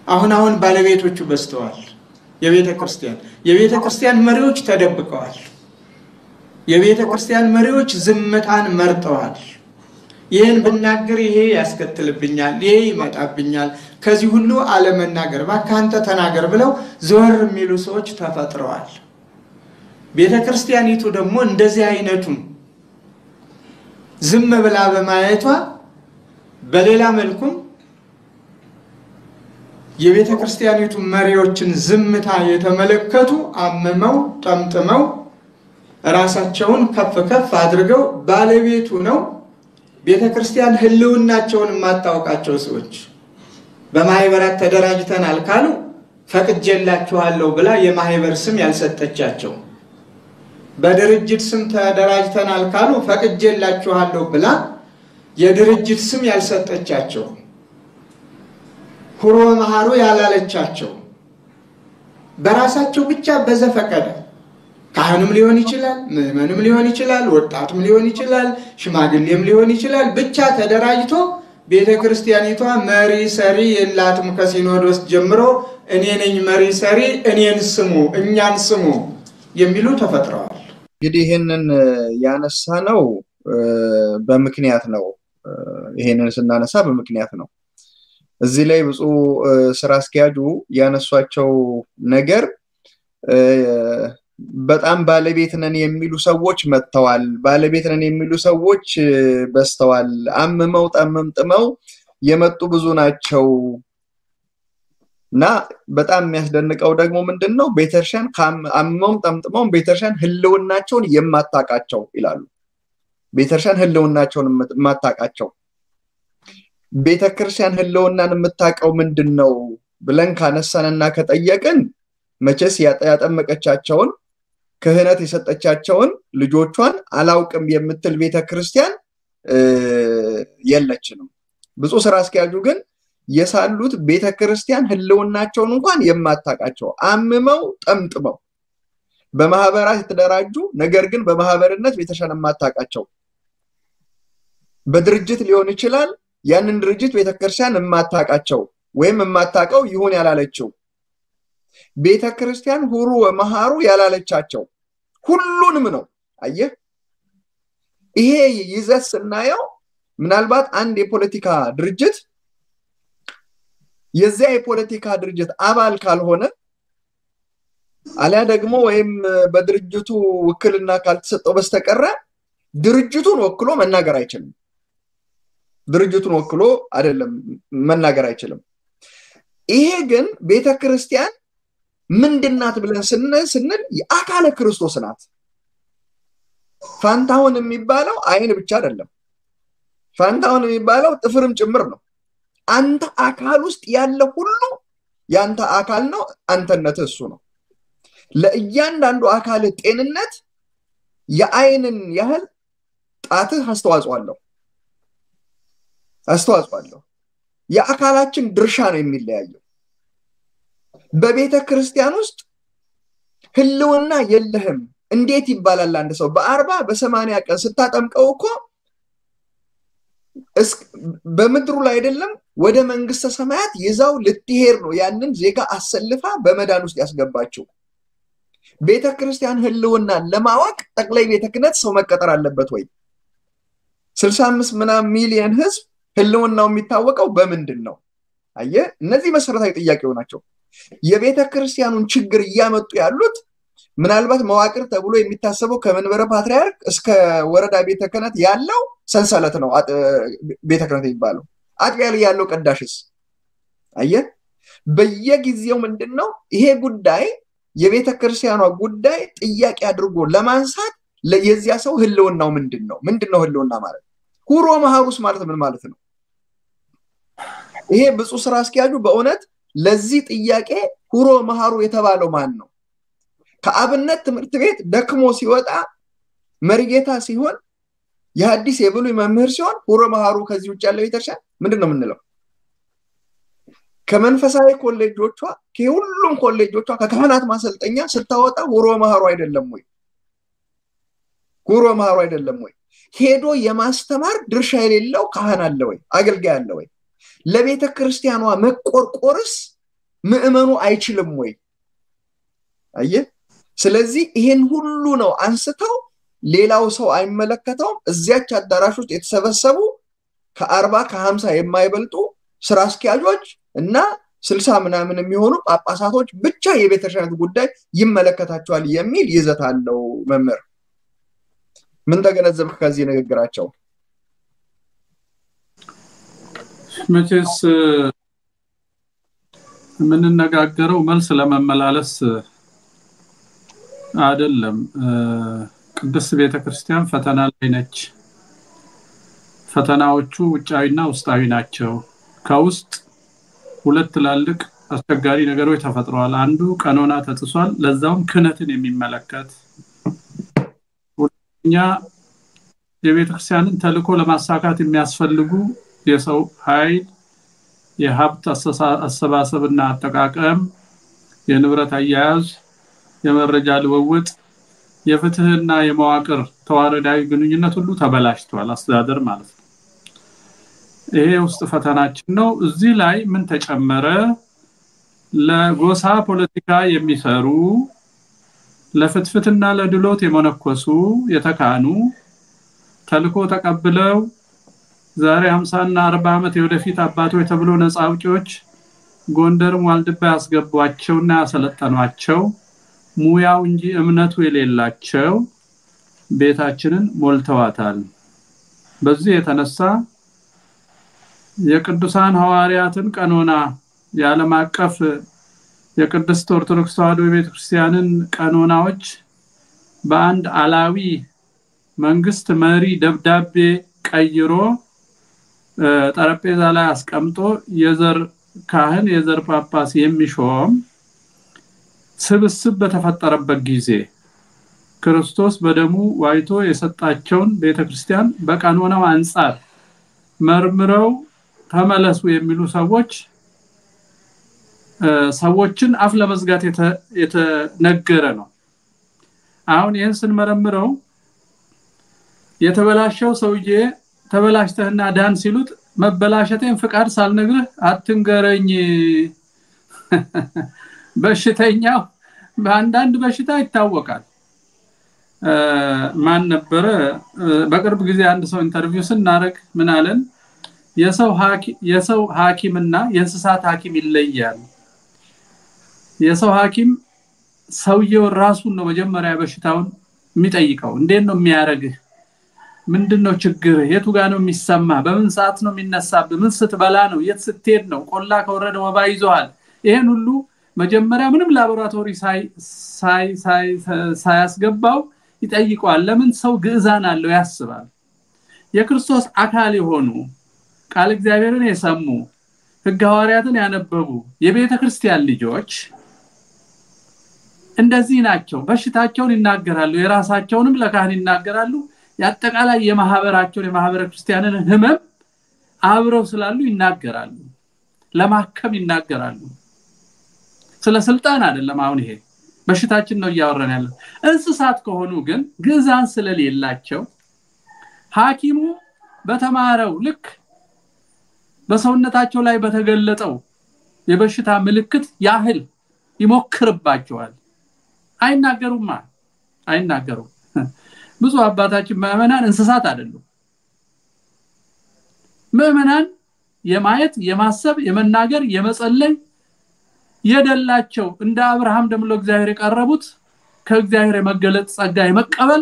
አሁን አሁን ባለቤቶቹ በዝተዋል። የቤተ ክርስቲያን የቤተ ክርስቲያን መሪዎች ተደብቀዋል። የቤተ ክርስቲያን መሪዎች ዝምታን መርጠዋል። ይህን ብናገር ይሄ ያስከትልብኛል፣ ይሄ ይመጣብኛል፣ ከዚህ ሁሉ አለመናገር እባክህ አንተ ተናገር ብለው ዘወር የሚሉ ሰዎች ተፈጥረዋል። ቤተ ክርስቲያኒቱ ደግሞ እንደዚህ አይነቱን ዝም ብላ በማየቷ በሌላ መልኩም የቤተ ክርስቲያኒቱ መሪዎችን ዝምታ የተመለከቱ አምመው ጠምጥመው ራሳቸውን ከፍ ከፍ አድርገው ባለቤቱ ነው ቤተ ክርስቲያን ሕልውናቸውን የማታውቃቸው ሰዎች በማህበራት ተደራጅተናል ካሉ ፈቅጄላችኋለሁ ብላ የማህበር ስም ያልሰጠቻቸው፣ በድርጅት ስም ተደራጅተናል ካሉ ፈቅጄላችኋለሁ ብላ የድርጅት ስም ያልሰጠቻቸው፣ ሁሮ መሃሩ ያላለቻቸው፣ በራሳቸው ብቻ በዘፈቀደ ካህንም ሊሆን ይችላል፣ ምዕመንም ሊሆን ይችላል፣ ወጣትም ሊሆን ይችላል፣ ሽማግሌም ሊሆን ይችላል። ብቻ ተደራጅቶ ቤተ ክርስቲያኒቷ መሪ ሰሪ የላትም። ከሲኖዶስ ጀምሮ እኔ ነኝ መሪ ሰሪ፣ እኔን ስሙ፣ እኛን ስሙ የሚሉ ተፈጥረዋል። እንግዲህ ይህንን ያነሳ ነው በምክንያት ነው። ይሄንን ስናነሳ በምክንያት ነው። እዚህ ላይ ብፁዕ ስራ አስኪያጁ ያነሷቸው ነገር በጣም ባለቤት ነን የሚሉ ሰዎች መጥተዋል። ባለቤት ነን የሚሉ ሰዎች በዝተዋል። አምመው ጠመምጥመው የመጡ ብዙ ናቸው እና በጣም የሚያስደንቀው ደግሞ ምንድን ነው ቤተክርስቲያን አምመውም ጠምጥመውም ቤተክርስቲያን ሕልውናቸውን የማታውቃቸው ይላሉ። ቤተክርስቲያን ሕልውናቸውን የማታውቃቸው ቤተክርስቲያን ሕልውናን የምታውቀው ምንድን ነው ብለን ካነሳንና ከጠየቅን መቼስ ያጠመቀቻቸውን ክህነት የሰጠቻቸውን ልጆቿን አላውቅም የምትል ቤተ ክርስቲያን የለችንም። ብፁዕ ስራ አስኪያጁ ግን የሳሉት ቤተ ክርስቲያን ህልውናቸውን እንኳን የማታውቃቸው አምመው ጠምጥመው በማህበራት የተደራጁ ነገር ግን በማህበርነት ቤተክርስቲያን የማታውቃቸው በድርጅት ሊሆን ይችላል። ያንን ድርጅት ቤተክርስቲያን የማታውቃቸው ወይም የማታውቀው ይሁን ያላለችው ቤተ ክርስቲያን ሁሩ ወመሃሩ ያላለቻቸው ሁሉንም ነው። አየህ፣ ይሄ ይዘት ስናየው ምናልባት አንድ የፖለቲካ ድርጅት የዚያ የፖለቲካ ድርጅት አባል ካልሆነ አሊያ ደግሞ ወይም በድርጅቱ ውክልና ካልተሰጠው በስተቀረ ድርጅቱን ወክሎ መናገር አይችልም። ድርጅቱን ወክሎ አይደለም መናገር አይችልም። ይሄ ግን ቤተ ክርስቲያን ምንድናት ብለን ስንል የአካለ ክርስቶስ ናት። ፋንታሁን የሚባለው አይን ብቻ አይደለም። ፋንታሁን የሚባለው ጥፍርም ጭምር ነው። አንተ አካል ውስጥ ያለ ሁሉ የአንተ አካል ነው። አንተነትህ እሱ ነው። ለእያንዳንዱ አካል ጤንነት የአይንን ያህል ጣትህ አስተዋጽኦ አለው አስተዋጽኦ አለው። የአካላችን ድርሻ ነው የሚለያየው። በቤተ ክርስቲያን ውስጥ ህልውና የለህም እንዴት ይባላል? አንድ ሰው በአርባ በሰማንያ ቀን ስታጠምቀው እኮ በምድሩ ላይ አይደለም ወደ መንግስተ ሰማያት ይዛው ልትሄድ ነው። ያንን ዜጋ አሰልፋ በመዳን ውስጥ ያስገባችው ቤተ ክርስቲያን ህልውናን ለማወቅ ጠቅላይ ቤተ ክህነት ሰው መቀጠር አለበት ወይ? ስልሳ አምስት ምናምን ሚሊየን ህዝብ ህልውናው የሚታወቀው በምንድን ነው? አየህ፣ እነዚህ መሰረታዊ ጥያቄው ናቸው። የቤተ ክርስቲያኑን ችግር እያመጡ ያሉት ምናልባት መዋቅር ተብሎ የሚታሰበው ከመንበረ ፓትርያርክ እስከ ወረዳ ቤተ ክህነት ያለው ሰንሰለት ነው። ቤተ ክህነት የሚባለው አጥቢያ ላይ ያለው ቀዳሽስ አየህ፣ በየጊዜው ምንድን ነው ይሄ ጉዳይ የቤተ ክርስቲያኗ ጉዳይ ጥያቄ አድርጎ ለማንሳት የዚያ ሰው ህልውናው ምንድን ነው? ምንድን ነው ህልውና ማለት? ሁሮ መሃሩስ ማለት ምን ማለት ነው? ይሄ ብፁዕ ስራ አስኪያጁ በእውነት ለዚህ ጥያቄ ሁሮ መሃሩ የተባለው ማን ነው? ከአብነት ትምህርት ቤት ደክሞ ሲወጣ መሪጌታ ሲሆን የሐዲስ የብሉይ መምህር ሲሆን ሁሮ መሃሩ ከዚህ ውጭ ያለው ቤተክርስቲያን ምንድን ነው የምንለው? ከመንፈሳዊ ኮሌጆቿ ከሁሉም ኮሌጆቿ ከካህናት ማሰልጠኛ ስታወጣ ሁሮ መሃሩ አይደለም ወይ? ሁሮ መሃሩ አይደለም ወይ? ሄዶ የማስተማር ድርሻ የሌለው ካህን አለ ወይ? አገልጋይ አለ ወይ? ለቤተ ክርስቲያኗ መቆርቆርስ ምዕመኑ አይችልም ወይ? አየህ። ስለዚህ ይሄን ሁሉ ነው አንስተው ሌላው ሰው አይመለከተውም። እዚያች አዳራሽ ውስጥ የተሰበሰቡ ከአርባ ከሀምሳ የማይበልጡ ስራ አስኪያጆች እና ስልሳ ምናምን የሚሆኑ ጳጳሳቶች ብቻ የቤተ ክህነት ጉዳይ ይመለከታቸዋል የሚል ይዘት አለው። መምህር ምን ተገነዘብክ ከዚህ ንግግራቸው? መቼስ የምንነጋገረው መልስ ለመመላለስ አይደለም። ቅድስት ቤተ ክርስቲያን ፈተና ላይ ነች። ፈተናዎቹ ውጫዊና ውስጣዊ ናቸው። ከውስጥ ሁለት ትላልቅ አስቸጋሪ ነገሮች ተፈጥረዋል። አንዱ ቀኖና ተጥሷል፣ ለዛውም ክህነትን የሚመለከት ሁለተኛ የቤተ ክርስቲያንን ተልዕኮ ለማሳካት የሚያስፈልጉ የሰው ኃይል፣ የሀብት አሰባሰብና አጠቃቀም፣ የንብረት አያያዝ፣ የመረጃ ልውውጥ፣ የፍትህና የመዋቅር ተዋረዳዊ ግንኙነት ሁሉ ተበላሽቷል። አስተዳደር ማለት ነው። ይሄ ውስጥ ፈተናችን ነው። እዚህ ላይ ምን ተጨመረ? ለጎሳ ፖለቲካ የሚሰሩ ለፍትፍትና ለድሎት የመነኮሱ የተካኑ ተልኮ ተቀብለው ዛሬ ሀምሳና አርባ ዓመት የወደፊት አባቶች ተብሎ ነፃ አውጪዎች ጎንደርም ዋልድባ ያስገቧቸውና ያሰለጠኗቸው ሙያው እንጂ እምነቱ የሌላቸው ቤታችንን ሞልተዋታል። በዚህ የተነሳ የቅዱሳን ሐዋርያትን ቀኖና የዓለም አቀፍ የቅድስት ኦርቶዶክስ ተዋሕዶ የቤተክርስቲያንን ቀኖናዎች በአንድ አላዊ መንግስት መሪ ደብዳቤ ቀይሮ ጠረጴዛ ላይ አስቀምጦ የዘር ካህን የዘር ጳጳስ የሚሾም ስብስብ በተፈጠረበት ጊዜ ክርስቶስ በደሙ ዋይቶ የሰጣቸውን ቤተክርስቲያን በቀኖናው አንጻር መርምረው ተመለሱ የሚሉ ሰዎች ሰዎችን አፍ ለመዝጋት የተነገረ ነው። አሁን ይህን ስንመረምረው የተበላሸው ሰውዬ ተበላሽተህና ዳን ሲሉት መበላሸቴን ፍቃድ ሳልነግርህ አትንገረኝ። በሽተኛው በአንዳንድ በሽታ ይታወቃል። ማን ነበረ? በቅርብ ጊዜ አንድ ሰው ኢንተርቪው ስናደርግ ምን አለን? የሰው ሐኪምና የእንስሳት ሐኪም ይለያል። የሰው ሐኪም ሰውየውን ራሱን ነው መጀመሪያ በሽታውን የሚጠይቀው። እንዴት ነው የሚያደርግህ? ምንድን ነው ችግር? የቱ ጋር ነው የሚሰማ? በምን ሰዓት ነው የሚነሳብህ? ምን ስትበላ ነው? የት ስትሄድ ነው? ቆላ ከወረደ ወባ ይዞሃል? ይሄን ሁሉ መጀመሪያ ምንም ላቦራቶሪ ሳያስገባው ይጠይቀዋል። ለምን? ሰው ግዕዛን አለው ያስባል። የክርስቶስ አካል የሆኑ ቃል እግዚአብሔርን የሰሙ ሕግ ሐዋርያትን ያነበቡ የቤተ ክርስቲያን ልጆች እንደዚህ ናቸው። በሽታቸውን ይናገራሉ፣ የራሳቸውንም ለካህን ይናገራሉ። የአጠቃላይ የማህበራቸውን የማህበረ ክርስቲያንን ህመም አብረው ስላሉ ይናገራሉ፣ ለማከም ይናገራሉ። ስለ ስልጣን አይደለም። አሁን ይሄ በሽታችን ነው እያወራን ያለው። እንስሳት ከሆኑ ግን ግዛን ስለሌላቸው ሐኪሙ በተማረው ልክ በሰውነታቸው ላይ በተገለጠው የበሽታ ምልክት ያህል ይሞክርባቸዋል። አይናገሩማ፣ አይናገሩም። ብዙ አባታችን ምዕመናን እንስሳት አይደሉም። ምዕመናን የማየት የማሰብ የመናገር የመጸለይ የደላቸው እንደ አብርሃም ደምሎ እግዚአብሔር የቀረቡት ከእግዚአብሔር የመገለጥ ጸጋ የመቀበል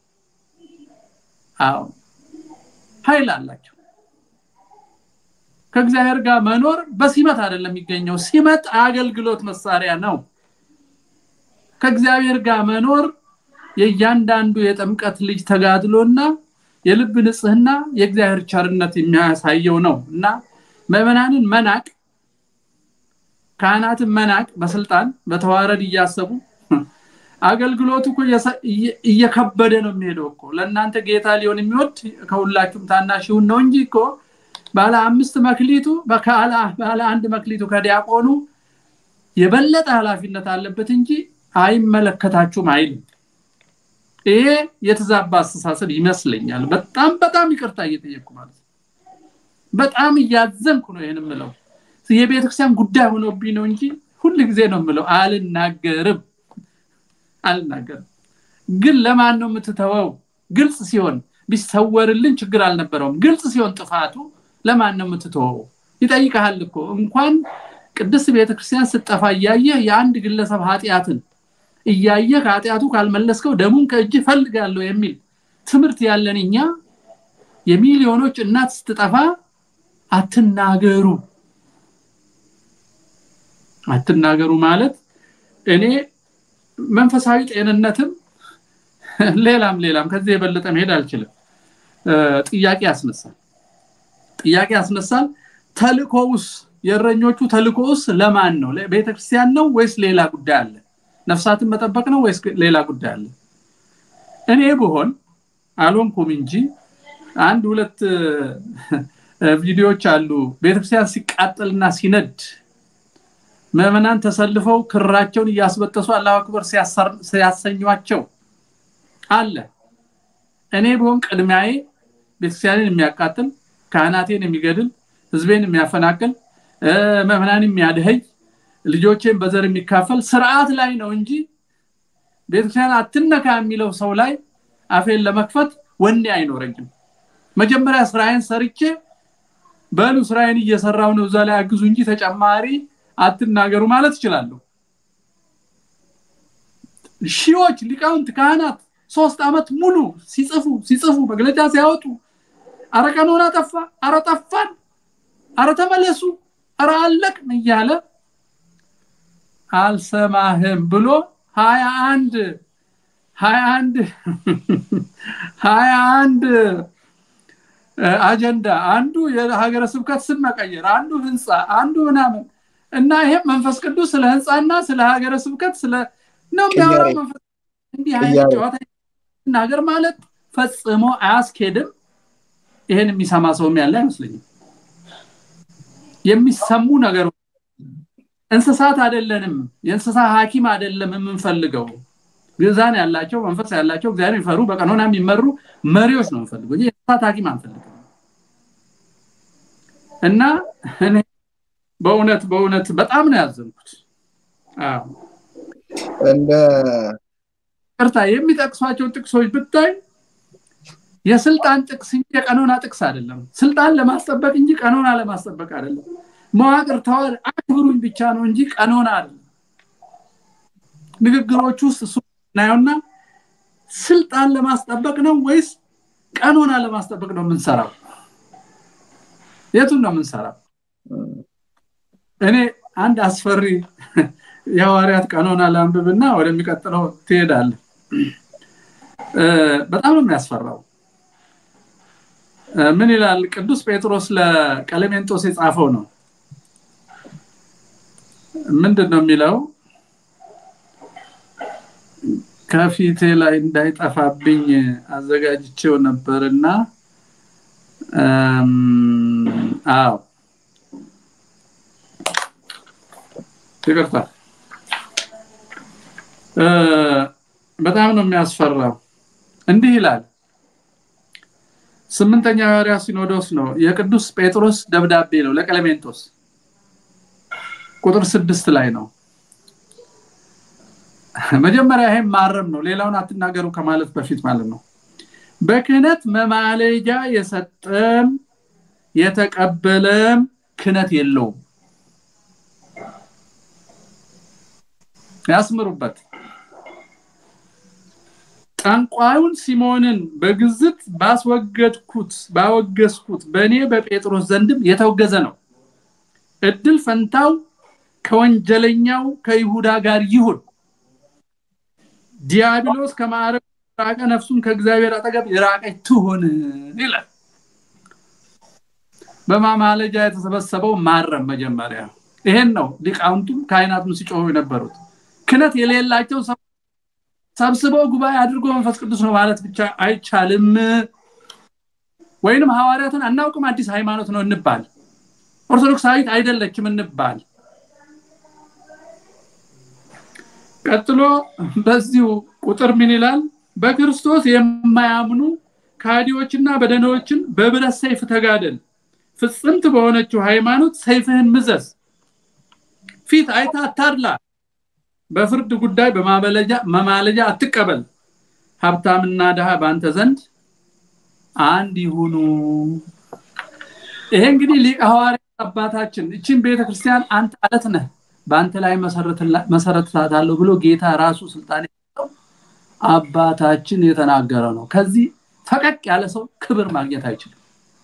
አዎ ኃይል አላቸው። ከእግዚአብሔር ጋር መኖር በሲመት አይደለም የሚገኘው። ሲመት አገልግሎት መሳሪያ ነው። ከእግዚአብሔር ጋር መኖር የእያንዳንዱ የጥምቀት ልጅ ተጋድሎና የልብ ንጽህና የእግዚአብሔር ቸርነት የሚያሳየው ነው እና ምዕመናንን መናቅ ካህናትን መናቅ በስልጣን በተዋረድ እያሰቡ አገልግሎቱ እኮ እየከበደ ነው የሚሄደው እኮ ለእናንተ ጌታ ሊሆን የሚወድ ከሁላችሁም ታናሽ ይሁን ነው እንጂ እኮ ባለ አምስት መክሊቱ ባለ አንድ መክሊቱ ከዲያቆኑ የበለጠ ኃላፊነት አለበት እንጂ አይመለከታችሁም አይልም። ይሄ የተዛባ አስተሳሰብ ይመስለኛል። በጣም በጣም ይቅርታ እየጠየቅኩ ማለት ነው። በጣም እያዘንኩ ነው ይህን የምለው። የቤተክርስቲያን ጉዳይ ሆኖብኝ ነው እንጂ ሁል ጊዜ ነው የምለው አልናገርም አልናገርም ግን ለማን ነው የምትተወው ግልጽ ሲሆን ቢሰወርልን ችግር አልነበረውም ግልጽ ሲሆን ጥፋቱ ለማን ነው የምትተወው ይጠይቀሃል እኮ እንኳን ቅድስት ቤተክርስቲያን ስጠፋ እያየህ የአንድ ግለሰብ ኃጢአትን እያየህ ከኃጢአቱ ካልመለስከው ደሙን ከእጅ ፈልጋለሁ የሚል ትምህርት ያለን እኛ የሚሊዮኖች እናት ስትጠፋ አትናገሩ አትናገሩ ማለት እኔ መንፈሳዊ ጤንነትም ሌላም ሌላም ከዚህ የበለጠ መሄድ አልችልም ጥያቄ ያስነሳል ጥያቄ ያስነሳል ተልኮውስ የእረኞቹ ተልኮውስ ለማን ነው ቤተክርስቲያን ነው ወይስ ሌላ ጉዳይ አለ ነፍሳትን መጠበቅ ነው ወይስ ሌላ ጉዳይ አለ እኔ ብሆን አልሆንኩም እንጂ አንድ ሁለት ቪዲዮዎች አሉ ቤተክርስቲያን ሲቃጠልና ሲነድ ምዕመናን ተሰልፈው ክራቸውን እያስበጠሱ አላሁ አክበር ሲያሰኟቸው አለ እኔ ቢሆን ቅድሚያዬ ቤተክርስቲያንን የሚያቃጥል ካህናቴን የሚገድል ህዝቤን የሚያፈናቅል ምዕመናን የሚያድህይ ልጆቼን በዘር የሚካፈል ስርዓት ላይ ነው እንጂ ቤተክርስቲያን አትነካ የሚለው ሰው ላይ አፌን ለመክፈት ወኔ አይኖረኝም መጀመሪያ ስራዬን ሰርቼ በሉ ስራዬን እየሰራው ነው እዛ ላይ አግዙ እንጂ ተጨማሪ አትናገሩ ማለት እችላለሁ ሺዎች ሊቃውንት ካህናት ሶስት አመት ሙሉ ሲጽፉ ሲጽፉ መግለጫ ሲያወጡ አረ ቀኖና ጠፋ አረ ጠፋን አረ ተመለሱ አረ አለቅን እያለ አልሰማህም ብሎ ሀያ አንድ ሀያ አንድ ሀያ አንድ አጀንዳ አንዱ የሀገረ ስብከት ስም መቀየር አንዱ ህንፃ አንዱ ምናምን እና ይሄም መንፈስ ቅዱስ ስለ ህንፃና ስለ ሀገረ ስብከት ስለ ነው የሚያወራው መንፈስ እንዲህ አይነት ጨዋታ ናገር ማለት ፈጽሞ አያስኬድም ይሄን የሚሰማ ሰውም ያለ አይመስለኝም የሚሰሙ ነገሮች እንስሳት አይደለንም የእንስሳ ሀኪም አይደለም የምንፈልገው ግዛን ያላቸው መንፈስ ያላቸው እግዚአብሔር የሚፈሩ በቀኖና የሚመሩ መሪዎች ነው የምንፈልገው የእንስሳት ሀኪም አንፈልግም እና እኔ በእውነት በእውነት በጣም ነው ያዘንኩት እንደ ቅርታ የሚጠቅሷቸው ጥቅሶች ብታይ የስልጣን ጥቅስ እንጂ የቀኖና ጥቅስ አይደለም ስልጣን ለማስጠበቅ እንጂ ቀኖና ለማስጠበቅ አይደለም መዋቅር ተዋር አክብሩኝ ብቻ ነው እንጂ ቀኖና አይደለም ንግግሮች ውስጥ እሱ እናየውና ስልጣን ለማስጠበቅ ነው ወይስ ቀኖና ለማስጠበቅ ነው የምንሰራው የቱን ነው የምንሰራው እኔ አንድ አስፈሪ የሐዋርያት ቀኖና ላንብብና ወደሚቀጥለው ትሄዳለ በጣም ነው የሚያስፈራው ምን ይላል ቅዱስ ጴጥሮስ ለቀለሜንጦስ የጻፈው ነው ምንድን ነው የሚለው ከፊቴ ላይ እንዳይጠፋብኝ አዘጋጅቼው ነበርና አዎ ይቅርታ በጣም ነው የሚያስፈራው እንዲህ ይላል ስምንተኛ ሐዋርያ ሲኖዶስ ነው የቅዱስ ጴጥሮስ ደብዳቤ ነው ለቀለሜንጦስ ቁጥር ስድስት ላይ ነው መጀመሪያ ይሄም ማረም ነው ሌላውን አትናገሩ ከማለት በፊት ማለት ነው በክህነት መማለጃ የሰጠም የተቀበለም ክህነት የለውም ያስምሩበት ጠንቋዩን ሲሞንን በግዝት ባስወገድኩት ባወገዝኩት በእኔ በጴጥሮስ ዘንድም የተወገዘ ነው እድል ፈንታው ከወንጀለኛው ከይሁዳ ጋር ይሁን ዲያብሎስ ከማዕረግ ራቀ ነፍሱን ከእግዚአብሔር አጠገብ የራቀች ትሁን ይላል በማማለጃ የተሰበሰበው ማረም መጀመሪያ ይሄን ነው ሊቃውንቱም ካህናቱም ሲጮሁ የነበሩት ክነት የሌላቸው ሰብስበው ጉባኤ አድርጎ መንፈስ ቅዱስ ነው ማለት ብቻ አይቻልም ወይንም ሐዋርያትን አናውቅም አዲስ ሃይማኖት ነው እንባል ኦርቶዶክሳዊት አይደለችም እንባል ቀጥሎ በዚሁ ቁጥር ምን ይላል በክርስቶስ የማያምኑ ካዲዎችና በደኖችን በብረት ሰይፍ ተጋደል ፍጽምት በሆነችው ሃይማኖት ሰይፍህን ምዘዝ ፊት አይታ አታድላ በፍርድ ጉዳይ በማማለጃ አትቀበል ሀብታምና ድሃ በአንተ ዘንድ አንድ ይሁኑ ይሄ እንግዲህ ሊቀ ሐዋርያት አባታችን እችን ቤተክርስቲያን አንተ አለት ነህ በአንተ ላይ መሰረትላታለሁ ብሎ ጌታ ራሱ ስልጣን የሰጠው አባታችን የተናገረ ነው ከዚህ ፈቀቅ ያለ ሰው ክብር ማግኘት አይችልም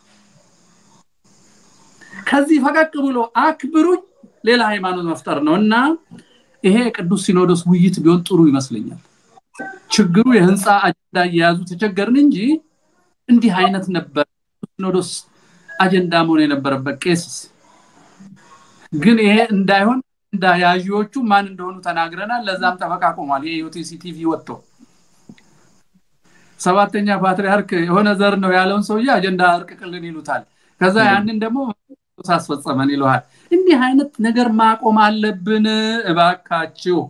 ከዚህ ፈቀቅ ብሎ አክብሩኝ ሌላ ሃይማኖት መፍጠር ነው እና ይሄ ቅዱስ ሲኖዶስ ውይይት ቢሆን ጥሩ ይመስለኛል ችግሩ የህንፃ አጀንዳ እየያዙ ተቸገርን እንጂ እንዲህ አይነት ነበር ሲኖዶስ አጀንዳ መሆን የነበረበት ቄስስ ግን ይሄ እንዳይሆን እንዳያዢዎቹ ማን እንደሆኑ ተናግረናል ለዛም ጠበቃ ቆሟል የዩቲሲ ቲቪ ወጥቶ ሰባተኛ ፓትሪያርክ የሆነ ዘር ነው ያለውን ሰውዬ አጀንዳ እርቅቅልን ይሉታል ከዛ ያንን ደግሞ ሳስፈጸመን ይለዋል እንዲህ አይነት ነገር ማቆም አለብን እባካችሁ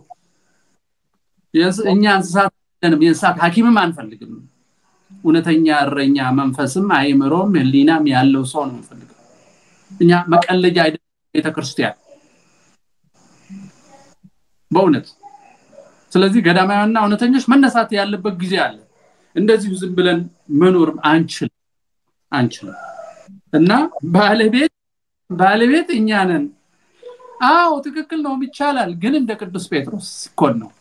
እኛ እንስሳት የእንስሳት ሀኪምም አንፈልግም እውነተኛ እረኛ መንፈስም አይምሮም ህሊናም ያለው ሰው ነው የምንፈልገው እኛ መቀለጃ አይደለም ቤተክርስቲያን በእውነት ስለዚህ ገዳማውያንና እውነተኞች መነሳት ያለበት ጊዜ አለ እንደዚሁ ዝም ብለን መኖር አንችልም አንችልም እና ባለቤት ባለቤት እኛ ነን አዎ ትክክል ነው ይቻላል ግን እንደ ቅዱስ ጴጥሮስ ሲኮን ነው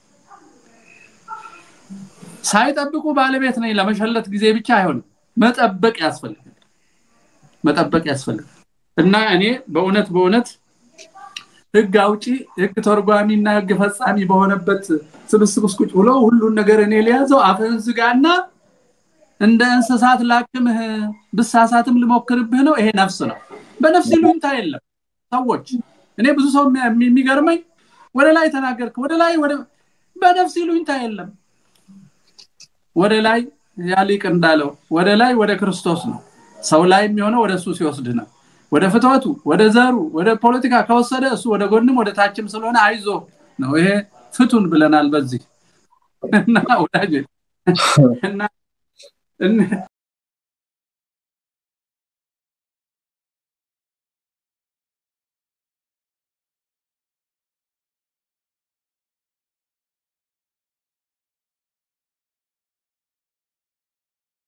ሳይጠብቁ ባለቤት ነኝ ለመሸለት ጊዜ ብቻ አይሆንም መጠበቅ ያስፈልጋል መጠበቅ ያስፈልጋል እና እኔ በእውነት በእውነት ህግ አውጪ ህግ ተርጓሚና ህግ ፈጻሚ በሆነበት ስብስብ ውስጥ ቁጭ ብሎ ሁሉን ነገር እኔ ሊያዘው አፍህን ዝጋና እንደ እንስሳት ላክምህ ብሳሳትም ልሞክርብህ ነው ይሄ ነፍስ ነው በነፍስ ይሉኝታ የለም ሰዎች እኔ ብዙ ሰው የሚገርመኝ ወደ ላይ ተናገርክ ወደ ላይ ወደ በነፍስ ይሉኝታ የለም ወደ ላይ ያሊቅ እንዳለው ወደ ላይ ወደ ክርስቶስ ነው ሰው ላይ የሚሆነው ወደ እሱ ሲወስድ ነው ወደ ፍትወቱ ወደ ዘሩ ወደ ፖለቲካ ከወሰደ እሱ ወደ ጎንም ወደ ታችም ስለሆነ አይዞ ነው ይሄ ፍቱን ብለናል በዚህ እና ወዳጅ እና